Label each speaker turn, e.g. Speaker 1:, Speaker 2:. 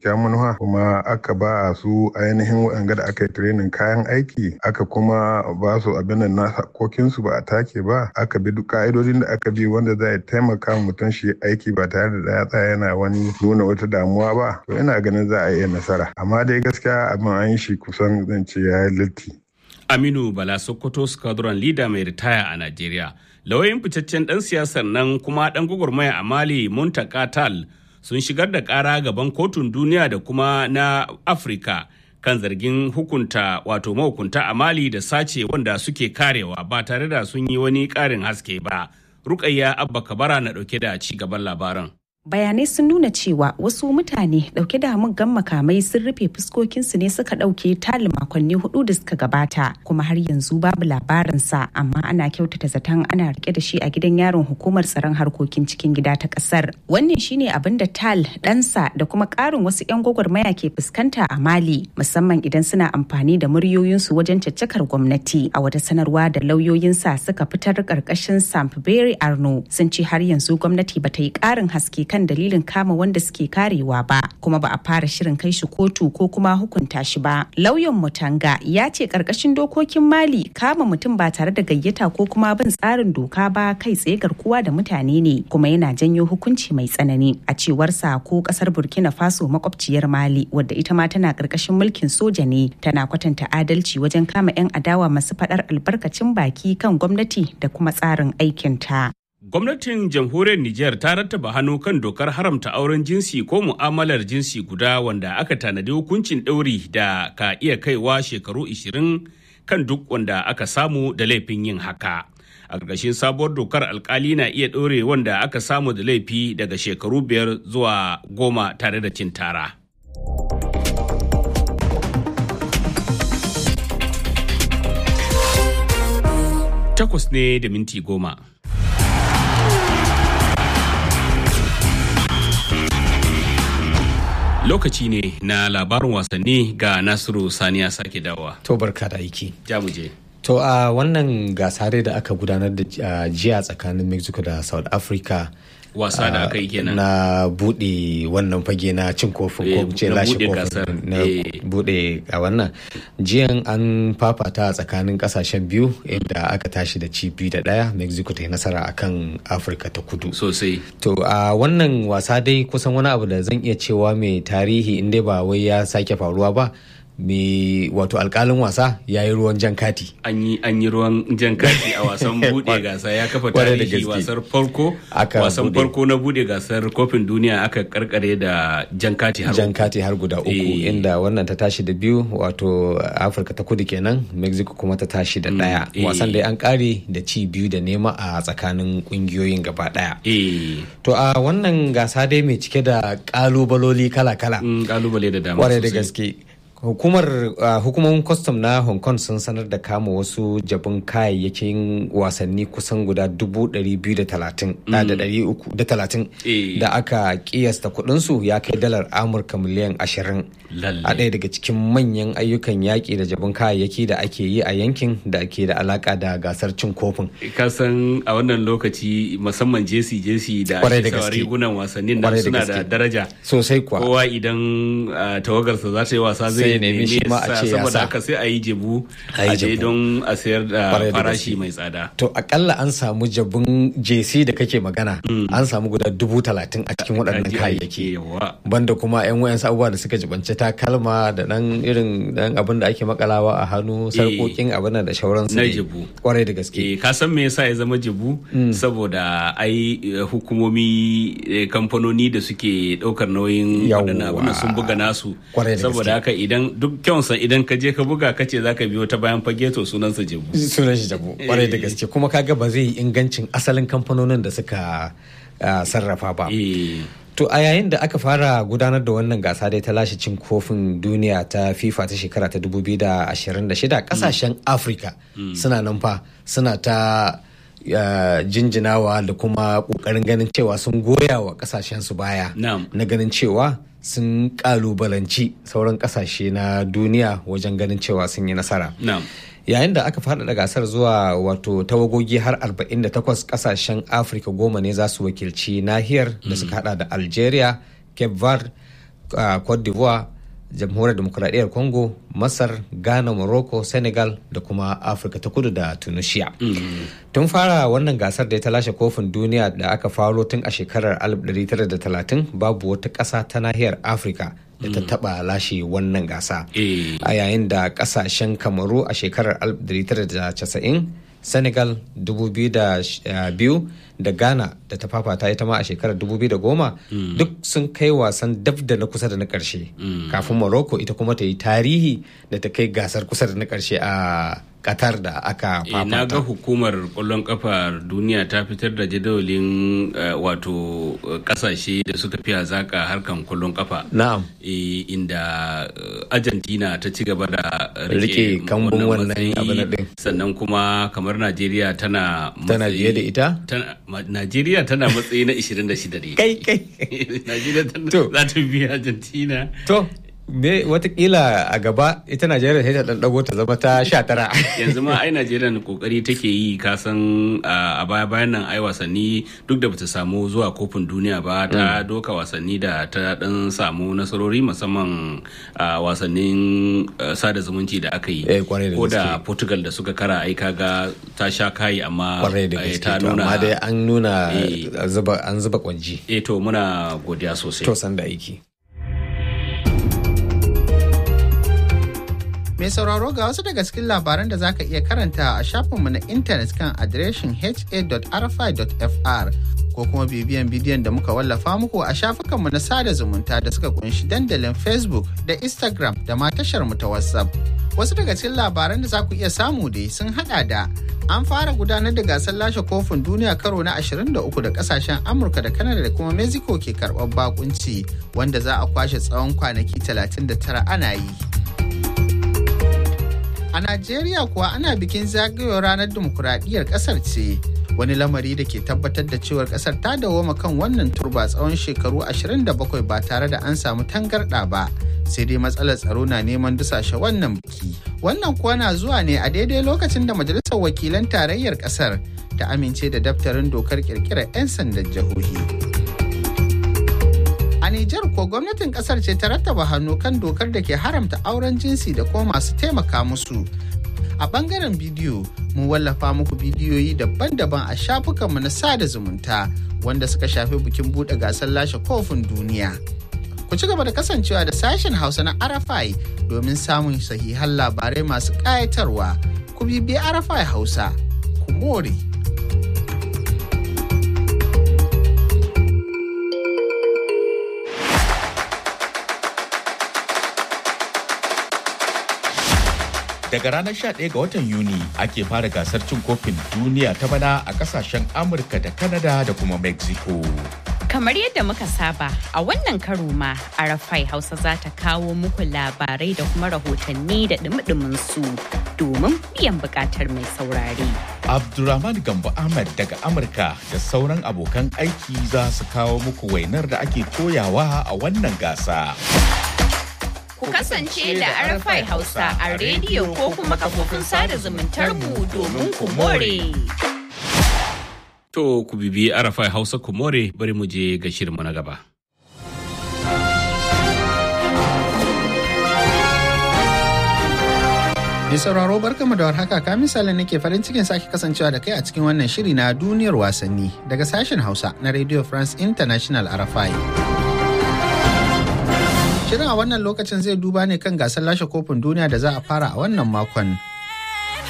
Speaker 1: kyakkyawan manufa kuma aka ba su ainihin waɗanda da aka yi training kayan aiki aka kuma ba su abin da na hakokinsu ba a take ba aka bi duk ka'idodin da aka bi wanda zai taimaka mutum shi aiki ba tare da ya tsaya yana wani nuna wata damuwa ba to ina ganin za a iya nasara amma dai gaskiya abin an yi shi kusan zan ce ya yi litti.
Speaker 2: Aminu Bala Sokoto Squadron Leader mai ritaya a Najeriya. Lauyoyin fitaccen ɗan siyasar nan kuma ɗan gwagwarmaya a Mali Muntaka Tal sun shigar da ƙara gaban kotun duniya da kuma na Afirka kan zargin hukunta wato mahukunta a Mali da sace wanda suke karewa ba tare da sun yi wani ƙarin haske ba. Rukayya Abba Kabara na ɗauke da ci gaban labaran.
Speaker 3: bayanai sun nuna cewa wasu mutane dauke da muggan makamai sun rufe fuskokinsu ne suka dauke tali makonni hudu da suka gabata kuma har yanzu babu labarinsa amma ana kyautata zaton ana rike da shi a gidan yaron hukumar tsaron harkokin cikin gida ta kasar wannan shine abin da tal ɗansa da kuma ƙarin wasu 'yan gwagwarmaya ke fuskanta a mali musamman idan suna amfani da muryoyinsu wajen caccakar gwamnati a wata sanarwa da lauyoyinsa suka fitar ƙarƙashin sampberry arno sun ce har yanzu gwamnati bata yi ƙarin haske kan dalilin kama wanda suke karewa ba kuma ba a fara shirin kai shi kotu ko kuma hukunta shi ba lauyan mutanga ya ce karkashin dokokin mali kama mutum ba tare da gayyata ko kuma bin tsarin doka ba kai tsaye garkuwa da mutane ne kuma yana janyo hukunci mai tsanani a cewar sa ko kasar burkina faso makwabciyar mali wadda ita ma tana karkashin mulkin soja ne tana kwatanta adalci wajen kama 'yan adawa masu faɗar albarkacin baki kan gwamnati da kuma tsarin aikinta.
Speaker 2: Gwamnatin jamhuriyar Nijar ta rattaba hannu kan dokar haramta auren jinsi ko mu'amalar jinsi guda wanda aka tanadi hukuncin ɗauri da ka iya kaiwa shekaru 20 kan duk wanda aka samu da laifin yin haka. A ƙarƙashin sabuwar dokar alkali na iya ɗaure wanda aka samu da laifi daga shekaru biyar zuwa goma tare da cin tara. Takwas ne da minti goma. lokaci ne na labarin wasanni ga nasiru saniya sake dawa
Speaker 4: to barka da aiki
Speaker 2: jamuje
Speaker 4: to a wannan gasare da aka gudanar da jiya tsakanin mexico da south africa
Speaker 2: wasa da aka yi kenan
Speaker 4: na bude wannan fage na cin kofin ko ce lashe kofin na bude a wannan jiyan an fafata a tsakanin kasashen biyu inda aka tashi da ci biyu da daya mexico ta yi nasara akan afirka ta kudu
Speaker 2: sosai
Speaker 4: to a wannan wasa dai kusan wani abu da zan iya cewa mai tarihi inda ba wai ya sake faruwa ba mai wato alkalin wasa ya yi ruwan jan kati
Speaker 2: an yi ruwan jan kati a wasan bude gasa ya kafa tarihi wasar farko wasan farko na bude gasar kofin duniya aka karkare da jan kati har
Speaker 4: jan kati har guda uku e. inda wannan ta tashi da biyu wato afirka ta kudu kenan mexico kuma ta tashi da daya mm. e. wasan da an kare da ci biyu da nema a tsakanin kungiyoyin gaba daya
Speaker 2: e.
Speaker 4: to a wannan gasa dai mai cike da kalubaloli kala-kala
Speaker 2: kalubale da dama
Speaker 4: kwarai da gaske hukumar uh, hukumomin kwastam na hong kong sun sanar da kama wasu jabin kayayyakin wasanni kusan guda 230 da aka kiyasta kudinsu ya kai dalar amurka miliyan 20 a ɗaya daga cikin manyan ayyukan yaƙi da jabin kayayyaki da ake yi a yankin da ke da alaka da gasar cin kofin
Speaker 2: kasan a wannan lokaci musamman jesi jesi da ake sawa rigunan wasannin nan suna da daraja
Speaker 4: sosai kuwa
Speaker 2: kowa idan uh, tawagarsa za ta yi wasa zai
Speaker 4: sai nemi shi ma a ce ya
Speaker 2: saboda haka sai a yi jebu a je don a sayar da farashi mai tsada
Speaker 4: to akalla an samu jabun jc da kake magana an samu guda dubu talatin a cikin waɗannan kayayyaki banda kuma yan wayan abubuwa da suka jibanci takalma da dan irin dan abin da ake makalawa a hannu sarkokin abin da shauran su
Speaker 2: na jebu
Speaker 4: kwarai da gaske
Speaker 2: ka san me yasa ya zama jebu saboda ai hukumomi kamfanoni da suke ɗaukar nauyin waɗannan abin sun buga nasu saboda haka idan duk kyansa idan ka je ka buga ka ce zaka biyo ta bayan fage to sunansa jebu
Speaker 4: sunan shi jebu kwarai da gaske kuma kaga ba zai yi ingancin asalin kamfanonin da suka sarrafa ba to a yayin da aka fara gudanar da wannan gasa dai ta lashe cin kofin duniya ta fifa ta shekara ta 2026 kasashen afirka suna nan fa suna ta jinjinawa da kuma kokarin ganin cewa sun goya wa kasashen su baya na ganin cewa sun kalubalanci sauran kasashe na duniya wajen ganin cewa sun yi nasara. Yayin da aka faɗaɗa gasar zuwa wato tawagogi har 48 kasashen Afirka goma ne za su wakilci nahiyar da suka hada da Algeria, Cape Verde, cote d'ivoire jamhuriyar demokuraɗiyyar congo masar ghana morocco senegal da kuma afirka ta kudu da tunisia tun fara wannan gasar da ta lashe kofin duniya da aka faro tun a shekarar 1930 babu wata ƙasa ta nahiyar afirka da ta taba lashe wannan gasa a yayin da ƙasashen kamaru a shekarar 1990 senegal 2002 da ghana da ta fafata ita ma a shekarar 2010 duk sun kai wasan dab da na kusa da na karshe kafin morocco ita kuma ta yi tarihi da ta kai gasar kusa da na karshe a Qatar da aka fafata.
Speaker 2: na ga hukumar kwallon kafar duniya ta fitar da jadawalin wato kasashe da suka fi hazaka harkan kwallon kafa.
Speaker 4: Na'am.
Speaker 2: inda Argentina ta ci gaba da
Speaker 4: rike kambun wannan abin din.
Speaker 2: Sannan kuma kamar Najeriya tana
Speaker 4: Tana biye da ita?
Speaker 2: Najeriya tana matsayi na 26 ne.
Speaker 4: Kai kai.
Speaker 2: Najeriya tana za ta biya Argentina.
Speaker 4: To, me watakila a gaba ita najeriya sai ta dan dago ta zama ta sha tara
Speaker 2: yanzu ma ai najeriya kokari take yi kasan a baya bayan nan ai wasanni duk da bata samu zuwa kofin duniya ba ta doka wasanni da ta dan samu nasarori musamman a wasannin sada zumunci da aka yi ko da portugal da suka kara ai kaga ta sha kayi amma
Speaker 4: ta nuna amma dai an nuna an zuba kwanji
Speaker 2: eh to muna godiya sosai
Speaker 4: to san da aiki
Speaker 5: Mai sauraro ga wasu daga cikin labaran da zaka iya karanta a shafinmu na intanet kan adireshin ha.rfi.fr ko kuma bibiyan bidiyon da muka wallafa muku a shafukanmu na sada zumunta da suka kunshi dandalin Facebook da Instagram da ma tashar mu ta WhatsApp. Wasu daga cikin labaran da za ku iya samu dai sun hada da an fara gudanar da gasar lashe kofin duniya karo na 23 da kasashen Amurka da Canada da kuma Mexico ke karɓar bakunci wanda za a kwashe tsawon kwanaki 39 ana yi. A Najeriya kuwa ana bikin zagayowar ranar dimokuraɗiyyar ƙasar ce. Wani lamari da ke tabbatar da cewar ƙasar ta dawoma kan wannan turba tsawon shekaru 27 ba tare da an samu tangarɗa ba. Sai dai matsalar tsaro na neman dusashe wannan biki. Wannan kuwa na zuwa ne a daidai lokacin da Majalisar Wakilan Tarayyar ƙasar ta amince da daftarin dokar ƙirƙirar 'yan sandan jihohi. A Nijar ko gwamnatin kasar ce ta rattaba hannu kan dokar da ke haramta auren jinsi da kuma masu taimaka musu. A bangaren bidiyo, mun wallafa muku bidiyoyi daban-daban a shafukanmu na sada zumunta wanda suka shafi bikin buɗe gasar lashe kofin duniya. Ku ci gaba da kasancewa da sashen Hausa na Arafai domin samun sahihan labarai masu ƙayatarwa. Ku bibiyi Arafai Hausa, ku more.
Speaker 6: daga ranar 11 ga watan Yuni ake fara gasar cin kofin duniya ta bana a kasashen Amurka da Canada da kuma Mexico.
Speaker 7: Kamar yadda muka saba a wannan karo ma Arafai Hausa za ta kawo muku labarai da kuma rahotanni da dumi su domin biyan bukatar mai saurare.
Speaker 6: Abdulrahman Gambo Ahmad daga Amurka da sauran abokan aiki za su kawo muku wainar da ake koyawa a wannan gasa.
Speaker 7: Ku kasance da Arafai Hausa a rediyo ko kuma kafofin sada zumuntar mu domin ku more.
Speaker 2: To ku bibi Arafai Hausa ku more bari mu je ga shirinmu na gaba.
Speaker 5: Mai sauraro barkamu da warhaka ka misali nake farin cikin sake kasancewa da kai a cikin wannan shiri na duniyar wasanni daga sashen Hausa na Radio France International RFI. Shirin a wannan lokacin zai duba ne kan gasar lashe kofin duniya da za a fara a wannan makon